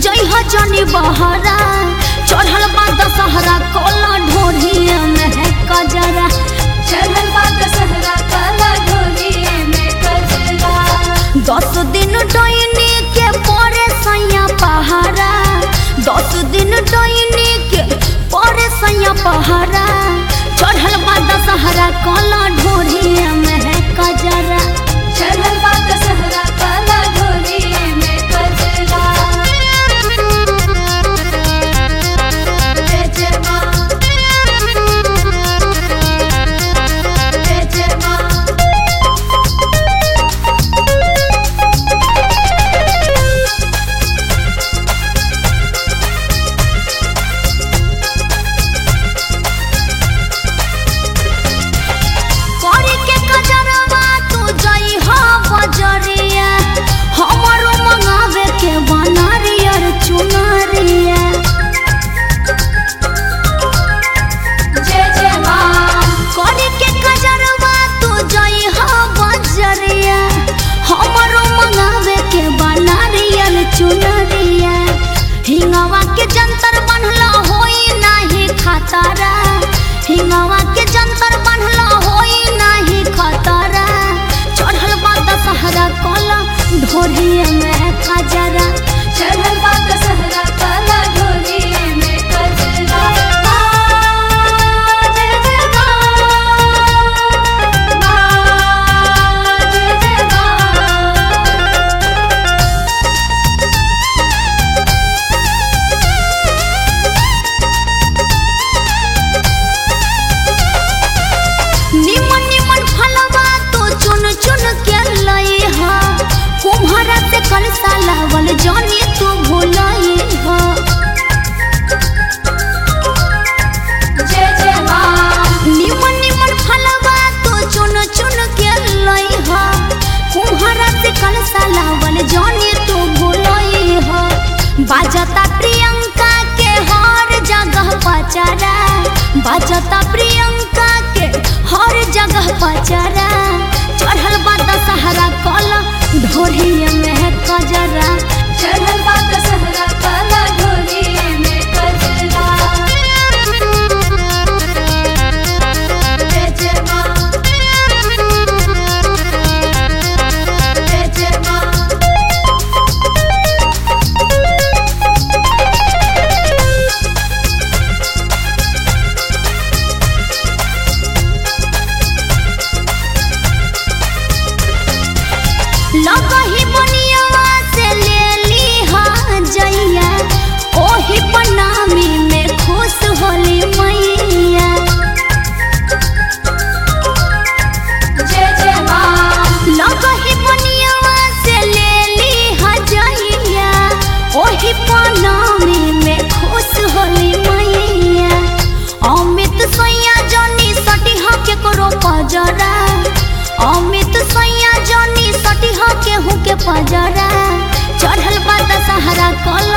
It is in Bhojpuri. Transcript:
जई ह जनी बहरा चढ़ल बा दशहरा कोला ढोढ़िया में है कजरा चढ़ल बा दशहरा काला ढोलिए में कजरा दस दिन डैनी के परे सैया पहारा दस दिन डैनी के परे सैया पहारा चढ़ल बा दशहरा कोला ढोढ़िया में है कजरा चढ़ल बा दशहरा काला ढोलिए में कजरा जय जय माँ जय जय माँ करी के कजरवा तू जई ह बजरिया हमरो मंगावे के बनारियर चुनरिया जय जय माँ करी के कजरवा तू जई ह बजरिया हमरो मंगावे के बनारियर चुनरिया हिंगवा के जंतर बनला होई नाही खतरा हिंगवा के जंतर बनला होई नाही खतरा चढ़ल बा दशहरा कोला ढोरिया में कजरा चढ़ल बा दशहरा काला ढोलिए में कजरा माँ, जय जय माँ, माँ, जय जय माँ। निमन निमन फलवा तो चुन चुन के लई हा कुम्हारा से कलसा लावल जानी तू भूलई हा जय जय माँ निमन निमन फलवा तो चुन चुन के लई हा कुम्हारा से कलसा लावल जानी तू भूलई हा बाजता प्रियंका के हर जगह पचरा बाजता प्रियंका के हर जगह पचरा चढ़ल बा दशहरा कला ढोरिया में है कजरा चढ़ल बा दशहरा काला ढोलिए में कजरा जय जय माँ जय जय माँ लगही बनियावा से ले ली हा जइया ओही प्रणामी में खुश होली मैया जय जय माँ लगही बनियावा से ले ली हा जइया ओही प्रणामी में खुश होली मैया अमित सैया जनी सटिहा के करो पजरा अमित सैया जनी सटिहा केहू के पजरा चढ़ल बा दशहरा कल